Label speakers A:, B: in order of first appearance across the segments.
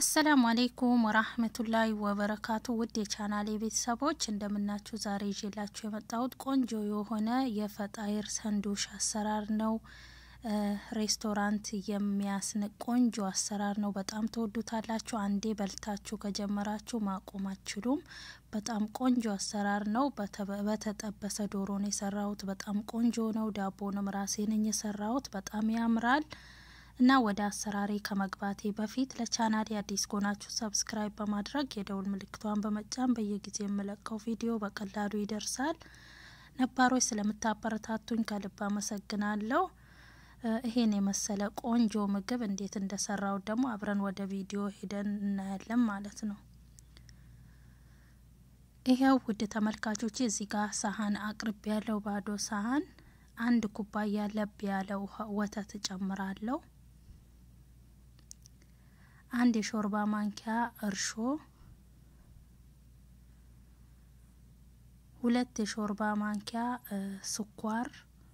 A: አሰላሙ አሌይኩም ወራህመቱላሂ ወበረካቱ ውድ የቻናሌ ቤተሰቦች እንደምናችሁ። ዛሬ ይዤላችሁ የመጣሁት ቆንጆ የሆነ የፈጣይር ሰንዱሽ አሰራር ነው። ሬስቶራንት የሚያስንቅ ቆንጆ አሰራር ነው። በጣም ተወዱታላችሁ። አንዴ በልታችሁ ከጀመራችሁ ማቆም አትችሉም። በጣም ቆንጆ አሰራር ነው። በተጠበሰ ዶሮ ነው የሰራሁት። በጣም ቆንጆ ነው። ዳቦንም ራሴ ነኝ የሰራሁት። በጣም ያምራል። እና ወደ አሰራሬ ከመግባቴ በፊት ለቻናሌ አዲስ ከሆናችሁ ሰብስክራይብ በማድረግ የደውል ምልክቷን በመጫን በየጊዜው የምለቀው ቪዲዮ በቀላሉ ይደርሳል። ነባሮች ስለምታበረታቱኝ ከልብ አመሰግናለሁ። ይሄን የመሰለ ቆንጆ ምግብ እንዴት እንደሰራው ደግሞ አብረን ወደ ቪዲዮ ሄደን እናያለን ማለት ነው። ይሄው ውድ ተመልካቾቼ እዚህ ጋር ሳህን አቅርቤ ያለው ባዶ ሳህን አንድ ኩባያ ለብ ያለ ወተት እጨምራለሁ። አንድ የሾርባ ማንኪያ እርሾ፣ ሁለት የሾርባ ማንኪያ ስኳር፣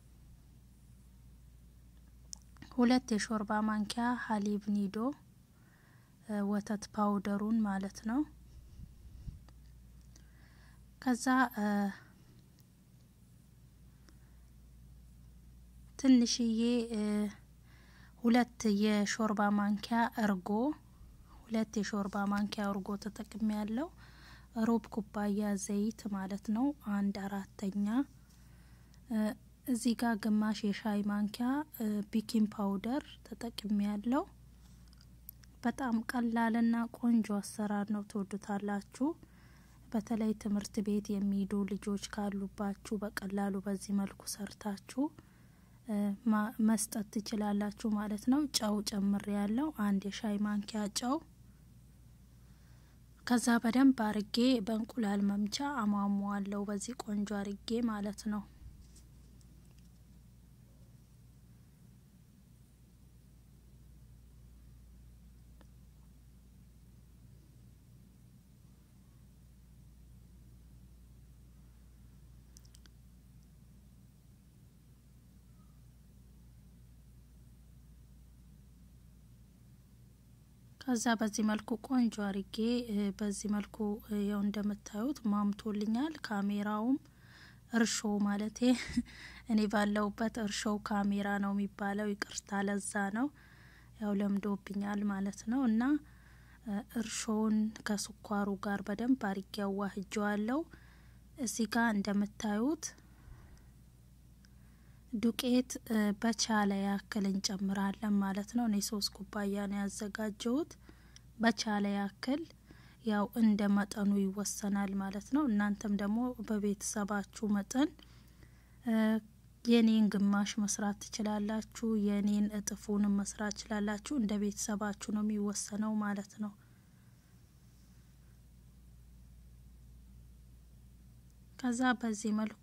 A: ሁለት የሾርባ ማንኪያ ሀሊብ ኒዶ ወተት ፓውደሩን ማለት ነው። ከዛ ትንሽዬ ሁለት የሾርባ ማንኪያ እርጎ ሁለት የሾርባ ማንኪያ እርጎ ተጠቅሜ ያለው ሩብ ኩባያ ዘይት ማለት ነው። አንድ አራተኛ እዚህ ጋር ግማሽ የሻይ ማንኪያ ቢኪንግ ፓውደር ተጠቅሜ ያለው። በጣም ቀላልና ቆንጆ አሰራር ነው። ትወዱታላችሁ። በተለይ ትምህርት ቤት የሚሄዱ ልጆች ካሉባችሁ በቀላሉ በዚህ መልኩ ሰርታችሁ መስጠት ትችላላችሁ ማለት ነው። ጨው ጨምሬ ያለው አንድ የሻይ ማንኪያ ጨው። ከዛ በደንብ አርጌ በእንቁላል መምቻ አሟሟዋለሁ በዚህ ቆንጆ አርጌ ማለት ነው። ከዛ በዚህ መልኩ ቆንጆ አርጌ በዚህ መልኩ ያው እንደምታዩት ማምቶልኛል። ካሜራውም እርሾ ማለቴ እኔ ባለውበት እርሾው ካሜራ ነው የሚባለው። ይቅርታ ለዛ ነው ያው ለምዶብኛል ማለት ነው። እና እርሾውን ከስኳሩ ጋር በደንብ አርጌ አዋህጀዋለሁ። እዚህ ጋር እንደምታዩት ዱቄት በቻለ ያክል እንጨምራለን ማለት ነው። እኔ ሶስት ኩባያ ነው ያዘጋጀሁት። በቻለ ያክል ያው እንደ መጠኑ ይወሰናል ማለት ነው። እናንተም ደግሞ በቤተሰባችሁ መጠን የኔን ግማሽ መስራት ትችላላችሁ። የኔን እጥፉንም መስራት ትችላላችሁ። እንደ ቤተሰባችሁ ነው የሚወሰነው ማለት ነው። ከዛ በዚህ መልኩ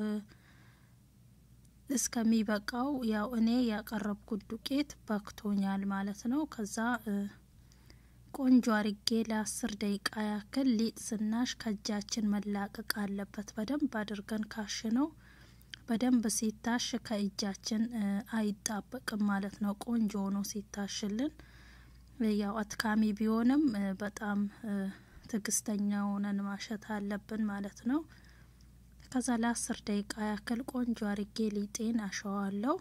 A: እስከሚበቃው ያው እኔ ያቀረብኩት ዱቄት በክቶኛል ማለት ነው። ከዛ ቆንጆ አርጌ ለአስር ደቂቃ ያክል ሊጥ ስናሽ ከእጃችን መላቀቅ አለበት። በደንብ አድርገን ካሽ ነው በደንብ ሲታሽ ከእጃችን አይጣበቅም ማለት ነው። ቆንጆ ሆኖ ሲታሽልን ያው አትካሚ ቢሆንም በጣም ትዕግስተኛ ሆነን ማሸት አለብን ማለት ነው። ከዛ ለአስር ደቂቃ ያክል ቆንጆ አርጌ ሊጤን አሸዋለሁ።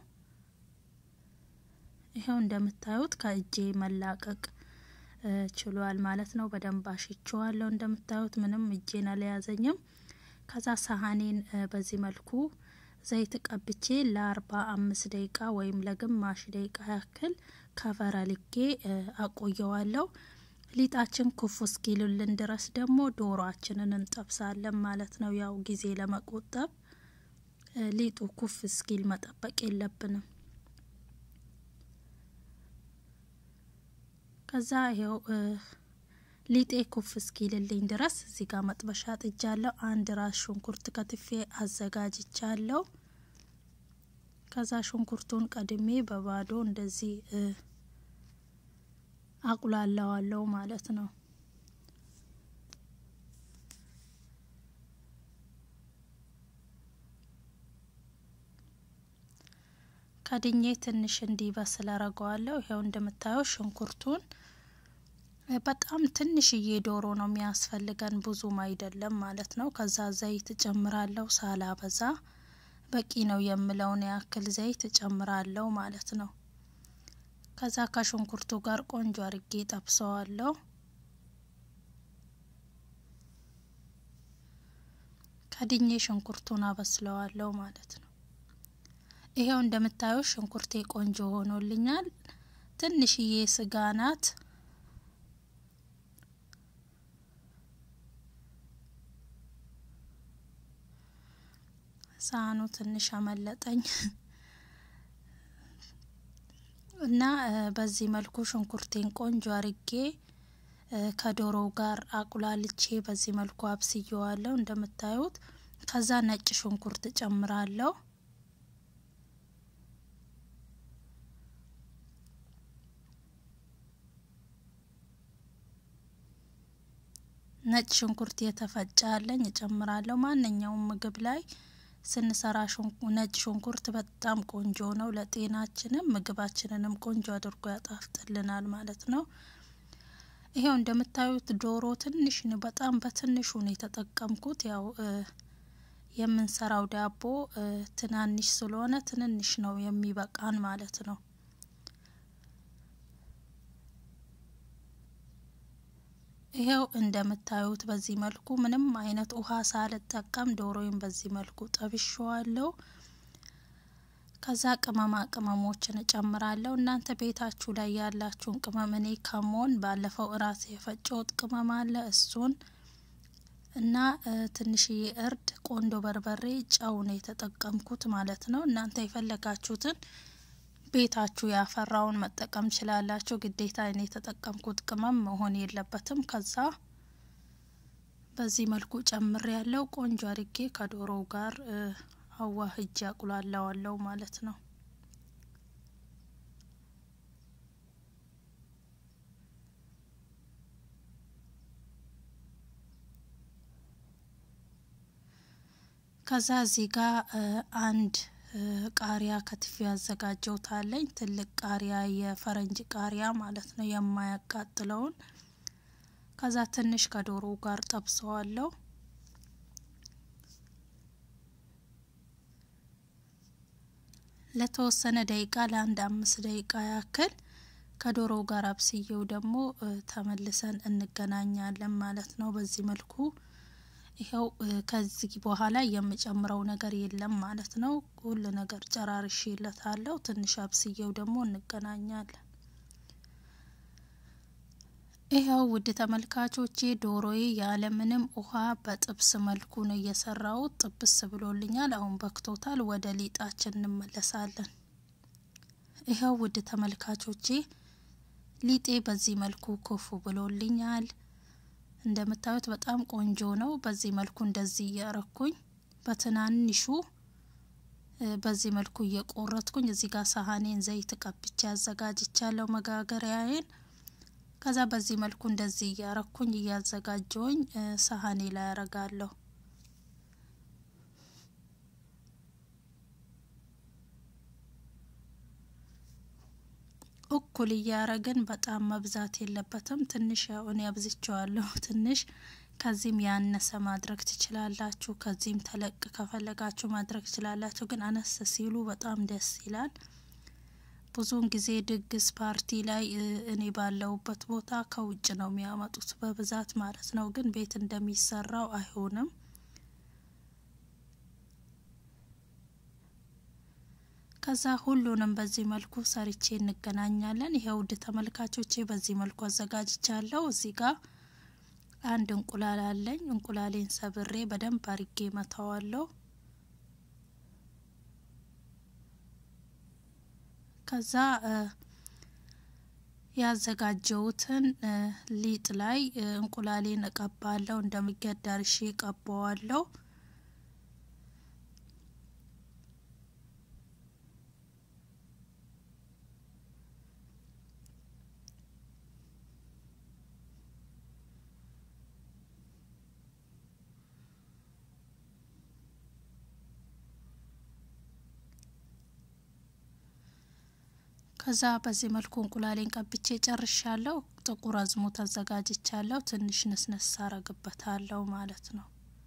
A: ይኸው እንደምታዩት ከእጄ መላቀቅ ችሏል ማለት ነው። በደንብ አሽቸዋለሁ። እንደምታዩት ምንም እጄን አልያዘኝም። ከዛ ሳህኔን በዚህ መልኩ ዘይት ቀብቼ ለአርባ አምስት ደቂቃ ወይም ለግማሽ ደቂቃ ያክል ከቨር አልጌ አቆየዋለሁ። ሊጣችን ኩፍ እስኪልልን ድረስ ደግሞ ዶሮአችንን እንጠብሳለን ማለት ነው። ያው ጊዜ ለመቆጠብ ሊጡ ኩፍ እስኪል መጠበቅ የለብንም። ከዛ ይኸው ሊጤ ኩፍ እስኪልልኝ ድረስ እዚህ ጋር መጥበሻ ጥጃለሁ። አንድ ራስ ሽንኩርት ከትፌ አዘጋጅቻለሁ። ከዛ ሽንኩርቱን ቀድሜ በባዶ እንደዚህ አቁላለዋለሁ ማለት ነው። ከድኜ ትንሽ እንዲበስል አረገዋለሁ። ይኸው እንደምታየው ሽንኩርቱን በጣም ትንሽዬ ዶሮ ነው የሚያስፈልገን፣ ብዙም አይደለም ማለት ነው። ከዛ ዘይት እጨምራለሁ ሳላበዛ በቂ ነው የምለውን ያክል ዘይት እጨምራለሁ ማለት ነው። ከዛ ከሽንኩርቱ ጋር ቆንጆ አርጌ ጠብሰዋለሁ። ከድኜ ሽንኩርቱን አበስለዋለሁ ማለት ነው። ይሄው እንደምታዩት ሽንኩርቴ ቆንጆ ሆኖልኛል። ትንሽዬ ስጋ ናት። ሳህኑ ትንሽ አመለጠኝ እና በዚህ መልኩ ሽንኩርቴን ቆንጆ አርጌ ከዶሮው ጋር አቁላልቼ በዚህ መልኩ አብስየዋለሁ እንደምታዩት። ከዛ ነጭ ሽንኩርት ጨምራለሁ። ነጭ ሽንኩርት የተፈጨ አለኝ እጨምራለሁ። ማንኛውም ምግብ ላይ ስንሰራ ነጭ ሽንኩርት በጣም ቆንጆ ነው። ለጤናችንም ምግባችንንም ቆንጆ አድርጎ ያጣፍጥልናል ማለት ነው። ይሄው እንደምታዩት ዶሮ ትንሽ በጣም በትንሹ ነው የተጠቀምኩት። ያው የምንሰራው ዳቦ ትናንሽ ስለሆነ ትንንሽ ነው የሚበቃን ማለት ነው። ይሄው እንደምታዩት በዚህ መልኩ ምንም አይነት ውሃ ሳልጠቀም ዶሮዬን በዚህ መልኩ ጠብሼዋለሁ። ከዛ ቅመማ ቅመሞችን እጨምራለሁ። እናንተ ቤታችሁ ላይ ያላችሁን ቅመም እኔ ከሞን ባለፈው እራሴ የፈጨሁት ቅመም አለ እሱን እና ትንሽዬ እርድ፣ ቆንዶ በርበሬ፣ ጨው ነው የተጠቀምኩት ማለት ነው። እናንተ የፈለጋችሁትን ቤታችሁ ያፈራውን መጠቀም ችላላችሁ። ግዴታ እኔ የተጠቀምኩት ቅመም መሆን የለበትም። ከዛ በዚህ መልኩ ጨምሬ ያለው ቆንጆ አርጌ ከዶሮው ጋር አዋህጄ አቁላለዋለሁ ማለት ነው። ከዛ እዚህ ጋር አንድ ቃሪያ ከትፌ ያዘጋጀሁት አለኝ። ትልቅ ቃሪያ የፈረንጅ ቃሪያ ማለት ነው፣ የማያቃጥለውን። ከዛ ትንሽ ከዶሮ ጋር ጠብሰዋለሁ። ለተወሰነ ደቂቃ ለአንድ አምስት ደቂቃ ያክል ከዶሮ ጋር አብስዬው ደግሞ ተመልሰን እንገናኛለን ማለት ነው። በዚህ መልኩ ይኸው ከዚህ በኋላ የምጨምረው ነገር የለም ማለት ነው። ሁሉ ነገር ጨራርሼለታለሁ። ትንሽ አብስዬው ደግሞ እንገናኛለን። ይኸው ውድ ተመልካቾቼ ዶሮዬ ያለምንም ውሃ በጥብስ መልኩ ነው እየሰራሁት። ጥብስ ብሎልኛል። አሁን በክቶታል። ወደ ሊጣችን እንመለሳለን። ይኸው ውድ ተመልካቾቼ ሊጤ በዚህ መልኩ ኩፍ ብሎልኛል። እንደምታዩት በጣም ቆንጆ ነው። በዚህ መልኩ እንደዚህ እያረኩኝ በትናንሹ በዚህ መልኩ እየቆረጥኩኝ እዚህ ጋር ሳህኔን ዘይት ቀብቼ አዘጋጅቻለሁ መጋገሪያዬን። ከዛ በዚህ መልኩ እንደዚህ እያረኩኝ እያዘጋጀውኝ ሳህኔ ላይ ያረጋለሁ። እኩል እያረግን በጣም መብዛት የለበትም። ትንሽ ያው እኔ አብዝቼዋለሁ ትንሽ ከዚህም ያነሰ ማድረግ ትችላላችሁ። ከዚህም ተለቅ ከፈለጋችሁ ማድረግ ትችላላችሁ። ግን አነስ ሲሉ በጣም ደስ ይላል። ብዙውን ጊዜ ድግስ ፓርቲ ላይ እኔ ባለሁበት ቦታ ከውጭ ነው የሚያመጡት በብዛት ማለት ነው። ግን ቤት እንደሚሰራው አይሆንም። ከዛ ሁሉንም በዚህ መልኩ ሰርቼ እንገናኛለን። ይሄ ውድ ተመልካቾቼ በዚህ መልኩ አዘጋጅቻለሁ። እዚህ ጋር አንድ እንቁላል አለኝ። እንቁላሌን ሰብሬ በደንብ አርጌ መታዋለሁ። ከዛ ያዘጋጀውትን ሊጥ ላይ እንቁላሌን እቀባለሁ። እንደሚገድ አርሼ እቀባዋለሁ። ከዛ በዚህ መልኩ እንቁላሌን ቀብቼ ጨርሻለሁ። ጥቁር አዝሙድ አዘጋጅቻለሁ። ትንሽ ነስነስ አረግበታለሁ ማለት ነው።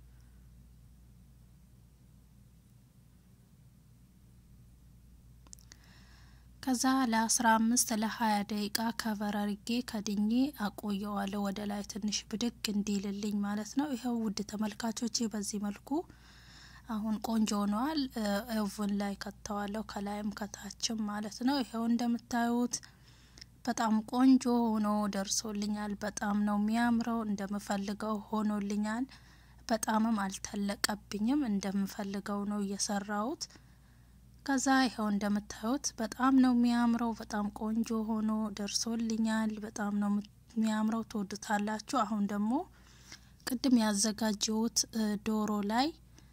A: ከዛ ለአስራ አምስት ለሀያ ደቂቃ ከቨር አርጌ ከድኜ አቆየዋለሁ ወደ ላይ ትንሽ ብድግ እንዲልልኝ ማለት ነው። ይኸው ውድ ተመልካቾቼ በዚህ መልኩ አሁን ቆንጆ ሆነዋል። ኦቭን ላይ ከተዋለሁ ከላይም ከታችም ማለት ነው። ይኸው እንደምታዩት በጣም ቆንጆ ሆኖ ደርሶልኛል። በጣም ነው የሚያምረው። እንደምፈልገው ሆኖልኛል። በጣምም አልተለቀብኝም። እንደምፈልገው ነው እየሰራሁት። ከዛ ይኸው እንደምታዩት በጣም ነው የሚያምረው። በጣም ቆንጆ ሆኖ ደርሶልኛል። በጣም ነው የሚያምረው። ትወዱታላችሁ። አሁን ደግሞ ቅድም ያዘጋጀሁት ዶሮ ላይ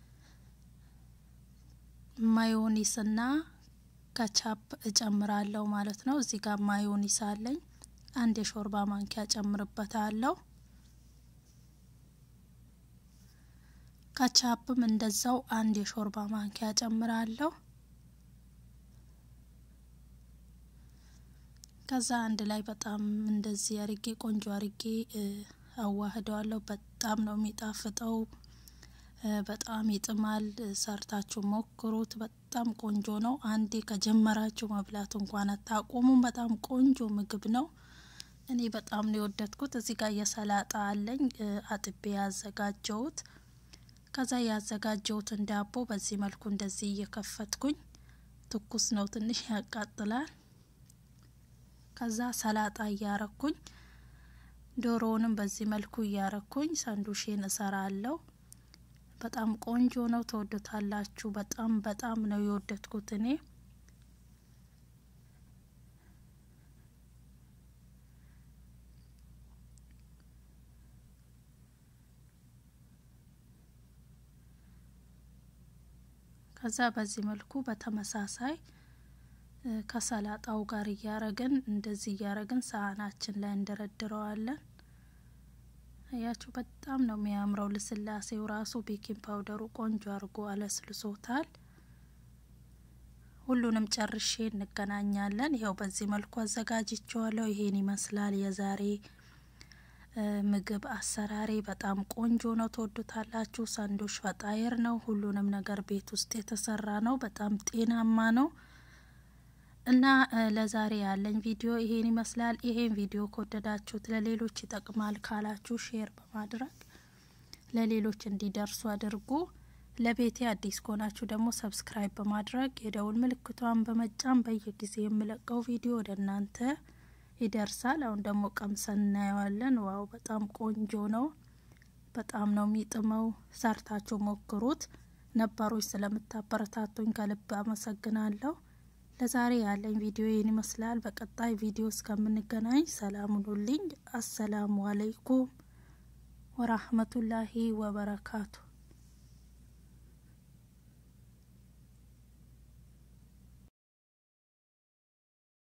A: ማዮኒስና ከቻፕ እጨምራለሁ ማለት ነው። እዚህ ጋር ማዮኒስ አለኝ። አንድ የሾርባ ማንኪያ ጨምርበታለሁ። ከቻፕም እንደዛው አንድ የሾርባ ማንኪያ ጨምራለሁ። ከዛ አንድ ላይ በጣም እንደዚህ አርጌ ቆንጆ አርጌ አዋህደዋለሁ። በጣም ነው የሚጣፍጠው። በጣም ይጥማል። ሰርታችሁ ሞክሩት። በጣም ቆንጆ ነው። አንዴ ከጀመራችሁ መብላት እንኳን አታቆሙም። በጣም ቆንጆ ምግብ ነው። እኔ በጣም ነው የወደድኩት። እዚህ ጋር የሰላጣ አለኝ አጥቤ ያዘጋጀሁት። ከዛ ያዘጋጀሁትን ዳቦ በዚህ መልኩ እንደዚህ እየከፈትኩኝ ትኩስ ነው፣ ትንሽ ያቃጥላል። ከዛ ሰላጣ እያረኩኝ ዶሮውንም በዚህ መልኩ እያረኩኝ ሳንዱሼን እሰራለሁ። በጣም ቆንጆ ነው። ተወዱታላችሁ። በጣም በጣም ነው የወደድኩት እኔ። ከዛ በዚህ መልኩ በተመሳሳይ ከሰላጣው ጋር እያረግን እንደዚህ እያረግን ሳህናችን ላይ እንደረድረዋለን። አያችሁ በጣም ነው የሚያምረው። ልስላሴው ራሱ ቤኪንግ ፓውደሩ ቆንጆ አድርጎ አለስልሶታል። ሁሉንም ጨርሼ እንገናኛለን። ይኸው በዚህ መልኩ አዘጋጅቼዋለሁ። ይሄን ይመስላል የዛሬ ምግብ አሰራሬ። በጣም ቆንጆ ነው፣ ትወዱታላችሁ። ሳንዶሽ ፈጣይር ነው። ሁሉንም ነገር ቤት ውስጥ የተሰራ ነው። በጣም ጤናማ ነው። እና ለዛሬ ያለኝ ቪዲዮ ይሄን ይመስላል። ይሄን ቪዲዮ ከወደዳችሁት ለሌሎች ይጠቅማል ካላችሁ ሼር በማድረግ ለሌሎች እንዲደርሱ አድርጉ። ለቤቴ አዲስ ከሆናችሁ ደግሞ ሰብስክራይብ በማድረግ የደውል ምልክቷን በመጫን በየጊዜ የምለቀው ቪዲዮ ወደ እናንተ ይደርሳል። አሁን ደግሞ ቀምሰን እናየዋለን። ዋው በጣም ቆንጆ ነው። በጣም ነው የሚጥመው። ሰርታችሁ ሞክሩት። ነባሮች ስለምታበረታቱኝ ከልብ አመሰግናለሁ። ለዛሬ ያለኝ ቪዲዮ ይህን ይመስላል። በቀጣይ ቪዲዮ እስከምንገናኝ ሰላም ሁኑልኝ። አሰላሙ አለይኩም ወራህመቱላሂ ወበረካቱ